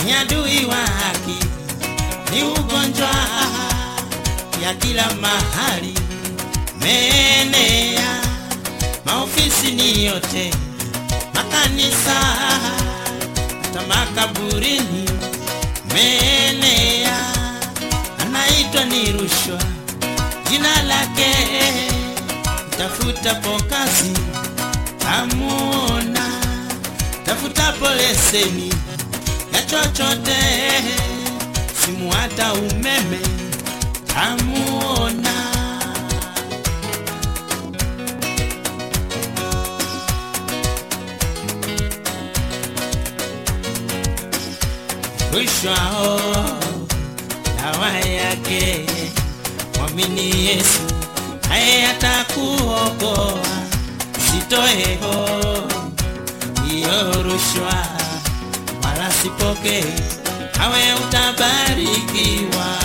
ni adui wa haki, ni ugonjwa ya kila mahali, meenea maofisi ni yote, makanisa hata makaburini, meenea anaitwa ni rushwa, jina lake tafutapo kazi tamuona, tafutapo leseni ya chochote, simu hata umeme tamuona. Rushwa oh, dawa yake mwamini Yesu, naye atakuokoa. Sitoe ho hiyo rushwa, wala sipokee, nawe utabarikiwa.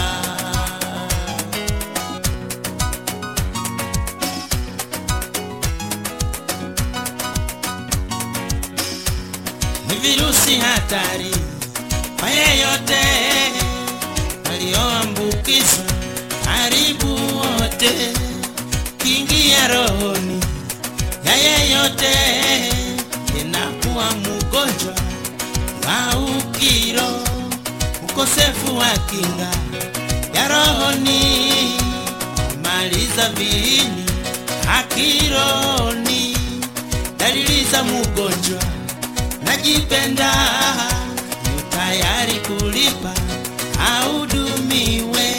Ni virusi hatari kwa yeyote walioambukizwa, karibu wote kiingia rohoni ya yeyote inakuwa mgonjwa wa ukiro, ukosefu wa kinga ya rohoni, maliza viini akironi, dalili za mgonjwa najipenda, yu tayari kulipa ahudumiwe.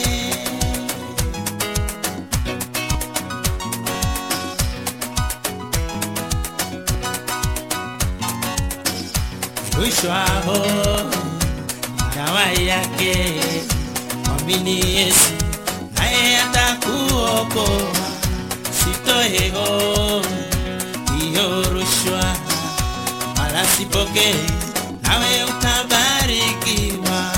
Rushwa ho dawa yake, mwamini Yesu naye atakuokoa. Sitoe ho hiyo rushwa, wala sipokee, nawe utabarikiwa.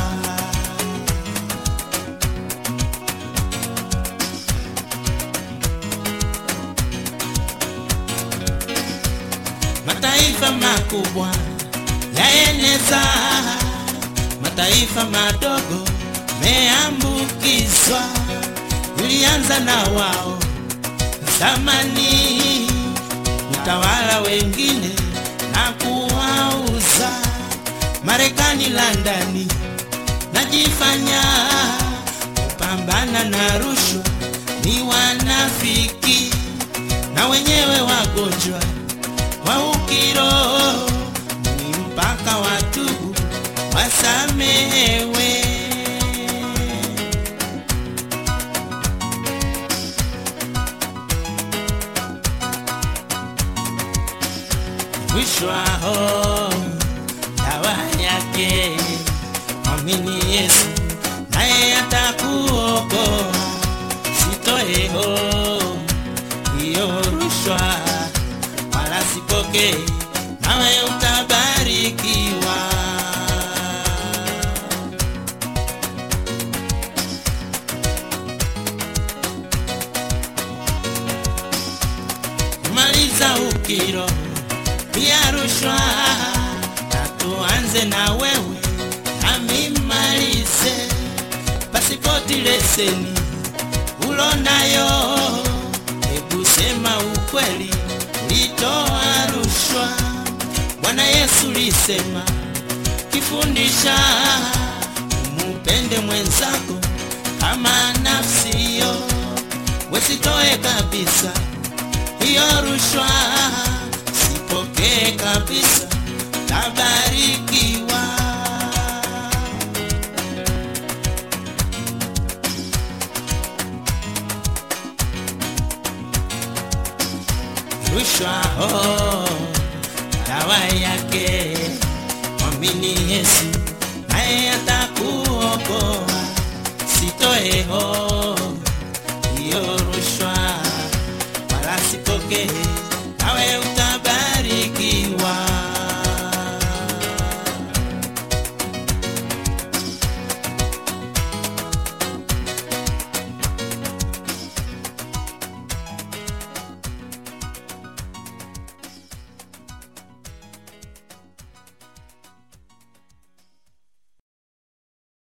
Mataifa makubwa yaeneza, mataifa madogo meambukizwa. Ulianza na wao zamani, utawala wengine na kuwauza. Marekani, Landani najifanya kupambana na rushwa, ni wanafiki na wenyewe wagonjwa wa ukiroho ni mpaka watubu wasamehewe. Rushwa ho dawa yake, mwamini Yesu naye atakuokoa. Sitoe ho hiyo rushwa wala sipokee, nawe utabarikiwa. Maliza ukiro pia rushwa, na tuanze na wewe nami malize. Pasipoti, leseni ulonayo, hebu sema ukweli ulitoa rushwa. Bwana Yesu lisema kifundisha, umupende mwenzako kama nafsiyo, wesitoe kabisa hiyo rushwa, sipokee kabisa, tabarikiwa. Rushwa ho dawa yake, mwamini Yesu naye atakuokoa. Sitoe ho hiyo rushwa, wala sipokee,